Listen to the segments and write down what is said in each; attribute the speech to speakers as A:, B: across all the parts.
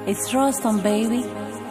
A: It's Rostam, baby.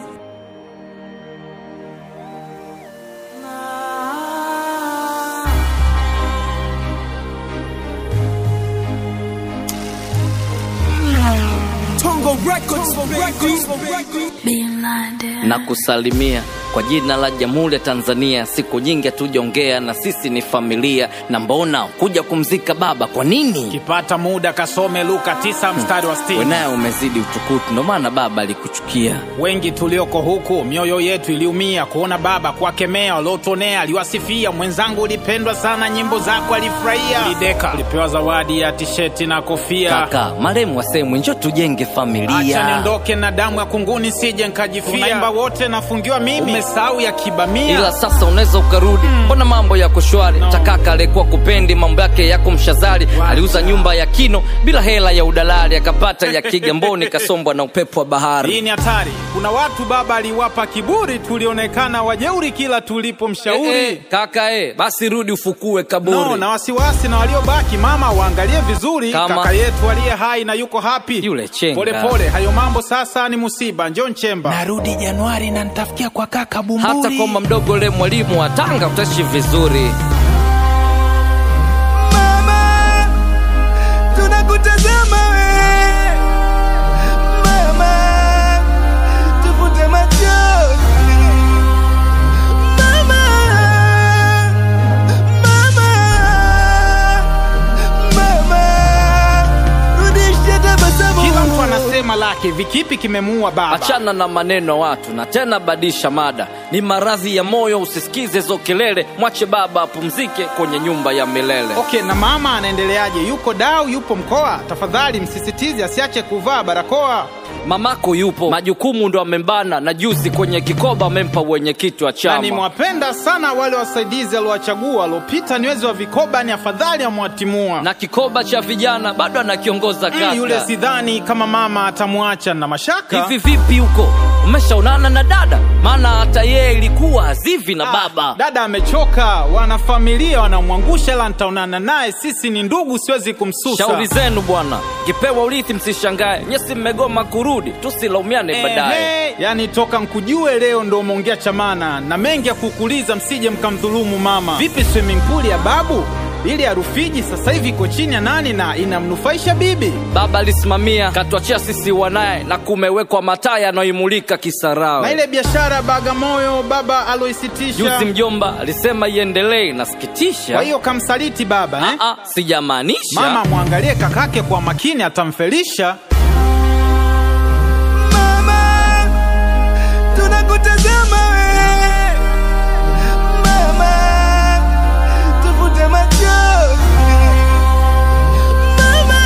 B: Tongo Records, Records,
C: na kusalimia kwa jina la Jamhuri ya Tanzania. Siku nyingi hatujaongea na sisi ni familia, na mbona kuja kumzika baba? Kwa nini
D: kipata muda kasome Luka 9 mstari wa 60.
C: wenaye umezidi utukutu? Ndo maana baba alikuchukia.
D: Wengi tulioko huku mioyo yetu iliumia kuona baba kuwakemea waliotuonea. Aliwasifia mwenzangu, ulipendwa sana, nyimbo zako alifurahia. Lideka ulipewa zawadi ya tisheti na kofia.
C: Kaka maremu wasemwe, njo tujenge
D: Acha
C: familia.
D: niondoke na damu ya kunguni, sije nkajifia. Tunaimba wote, nafungiwa mimi, umesahau ya kibamia.
C: ila sasa unaweza ukarudi, mbona mambo yako shwari?
D: No.
C: Takaka alikuwa kupendi mambo yake yako mshazari, aliuza nyumba ya kino bila hela ya udalali, akapata ya Kigamboni, kasombwa na upepo wa bahari.
D: Hii ni hatari. Kuna watu baba aliwapa kiburi, tulionekana wajeuri kila tulipomshauri.
C: Eh, eh, kaka eh, basi rudi ufukue kaburi.
D: No, na wasiwasi na waliobaki, mama waangalie vizuri.
C: Kama-
D: Kaka yetu aliye hai na yuko hapi,
C: Yule chenga.
D: pole pole, hayo mambo sasa ni musiba. Njoo Nchemba,
B: narudi Januari na nitafikia kwa kaka Bumburi.
C: hata kama mdogo le mwalimu wa Tanga utaishi vizuri.
B: Mama, tunakutazama we. Mama, tufute machozi. Mama, mama, mama, rudisha tabasamu.
D: kila mtu anasema lake, vikipi kimemuua baba.
C: Achana na maneno ya watu na tena badisha mada. Ni maradhi ya moyo, usisikize hizo kelele, mwache baba apumzike kwenye nyumba ya milele.
D: Okay, na mama anaendeleaje? Yuko dau, yupo mkoa? Tafadhali msisitize asiache kuvaa barakoa.
C: Mamako yupo, majukumu ndo amembana, na juzi kwenye kikoba amempa wenyekiti wa
D: Na
C: chama.
D: nimewapenda sana wale wasaidizi aliowachagua waliopita ni wezi wa vikoba, ni afadhali amwatimua.
C: na kikoba cha vijana bado anakiongoza
D: Mm,
C: kaka.
D: yule sidhani kama mama atamwacha na mashaka.
C: Hivi vipi huko, umeshaonana na dada? Maana hata yeye ilikuwa hazivi na
D: Ah,
C: baba.
D: Dada amechoka, wanafamilia wanamwangusha, ila nitaonana naye, sisi ni ndugu, siwezi kumsusa.
C: Shauri zenu bwana, kipewa urithi msishangae, nyesi mmegoma kurudi, tusilaumiane baadaye.
D: Ehe, yani toka nkujue leo ndo umeongea chamana na mengi ya kukuuliza, msije mkamdhulumu mama. Vipi swimming pool ya babu ili ya Rufiji sasa hivi iko chini ya nani na inamnufaisha bibi?
C: Baba alisimamia katuachia sisi wanaye, na kumewekwa mataa yanayoimulika Kisarawe.
D: Na ile biashara Bagamoyo baba aloisitisha,
C: Juzi mjomba alisema iendelee, nasikitisha.
D: kwa hiyo kamsaliti baba eh?
C: Ah, ah, sijamaanisha
D: Mama mwangalie kakake kwa makini, atamfelisha.
B: Mama, tunakutazama we. Mama, tufute machozi. Mama,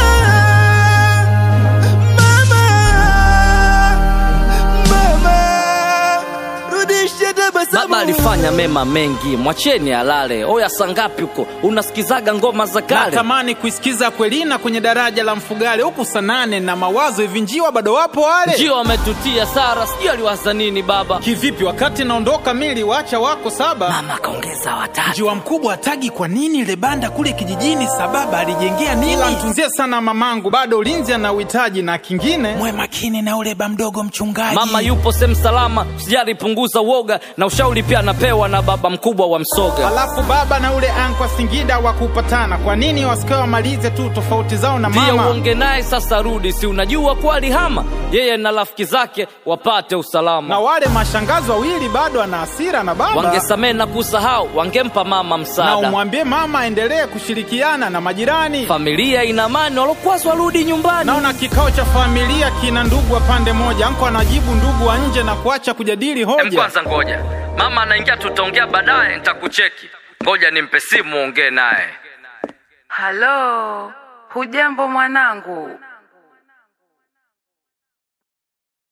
B: mama, mama, rudisha tabasamu.
C: Baba alifanya mema mengi, mwacheni alale. Oya, sangapi huko unasikizaga ngoma za kale?
D: Natamani kuisikiza Kwelina kwenye daraja la Mfugale huku sanane na mawazo hivi, njiwa bado wapo wale?
C: Ndio wametutia Sara, sijui aliwaza nini baba.
D: Kivipi wakati naondoka mili wacha wako saba?
C: Mama kaongeza watatu.
B: Njiwa mkubwa atagi kwa nini ile banda kule kijijini sababa alijengea nini?
D: Ila mtunzie sana mamangu, bado ulinzi ana uhitaji na kingine
B: Mwe makini na ule ba mdogo mchungaji.
C: Mama yupo sehemu salama, sijali punguza uoga, na ushauri pia anapewa na baba mkubwa wa Msoga.
D: Alafu baba na ule ankwa Singida wa kupatana, kwa nini wasikae wamalize tu tofauti zao na
C: Pia
D: mama?
C: uonge naye sasa, rudi, si unajua kuwa alihama yeye na rafiki zake wapate usalama.
D: Na wale mashangazi wawili bado ana hasira na baba,
C: Wangesamehe na kusahau, wangempa mama
D: na
C: msaada.
D: umwambie mama aendelee kushirikiana na majirani.
C: Familia ina amani, walokwazwa warudi nyumbani.
D: Naona kikao cha familia kina ndugu wa pande moja, anko anajibu ndugu wa nje na kuacha kujadili
C: Em,
D: hoja.
C: kwanza ngoja, mama anaingia, tutaongea baadaye, nitakucheki. Ngoja nimpe simu ongee naye.
E: Halo, hujambo mwanangu?